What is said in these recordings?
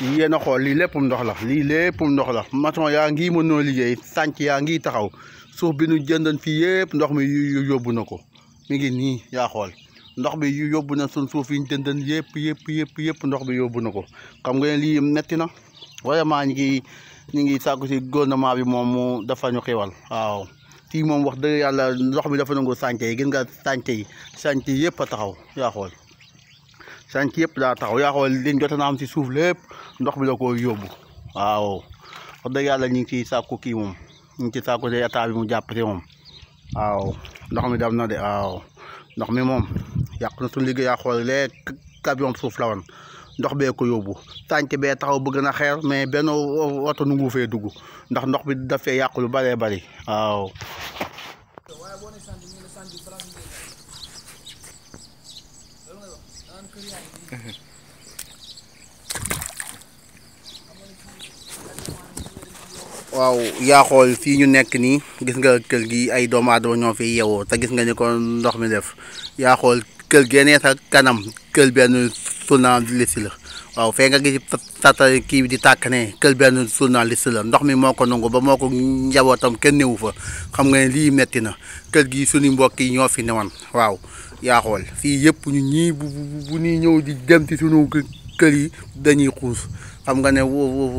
yéen a xool lii léppum ndox la lii léppum ndox la maçon yaa ngi mënoo liggéey sànc yaa ngi taxaw suuf bi nu jëndoon fii yëpp ndox mi yóbbu na ko mi ngi nii yaa xool ndox bi yóbbu na suñ suuf yi ñu jëndoon yëpp yëpp yëpp yëpp ndox bi yóbbu na ko xam nga ne lii metti na vraiment ñu ngi ñu ngi sàkku si gouvernement bi moom mu dafa ñu xiwal waaw fii moom wax dëgg yàlla ndox mi dafa nangu sànce yi gis nga sànce yi sànce yi yëpp a taxaw yaa xool sànce yëpp daa taxaw yaa xool liñ jot na am si suuf lépp ndox bi la ko yóbbu waaw wax dëgg yàlla ñu ngi ciy sàkku kii moom ñu ngi ci sàkku si état bi mu jàpp si moom waaw ndox mi dem na de waaw ndox mi moom yàq na suñu liggéey yaa xool lee camion suuf la woon ndox bee ko yóbbu tànk bee taxaw bëgg na xeer mais benn oto nu ngu fee dugg ndax ndox bi dafee yàqu lu bëree bëri waaw waaw yaa xool fii ñu nekk nii gis nga kër gi ay doomu aadama ñoo fi yeewoo te gis nga ni ko ndox mi def yaa xool kër geenee sa kanam kër benn journaliste la waaw fee nga gis tata kii bi di tàkk ne kër benn journaliste la ndox mi moo ko nangu ba moo ko njabootam kenn newu fa xam nga ne lii metti na kër gi suñu mbokk yi ñoo fi newoon waaw yaa xool fii yëpp ñu ñii bu bu ñuy ñëw di dem ci suñu kër yi dañuy xuus xam nga ne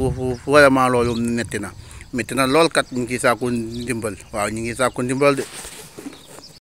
vraiment loolu metti na metti na lool kat ñu ngi sàkku ndimbal waaw ñu ngi sàkku ndimbal de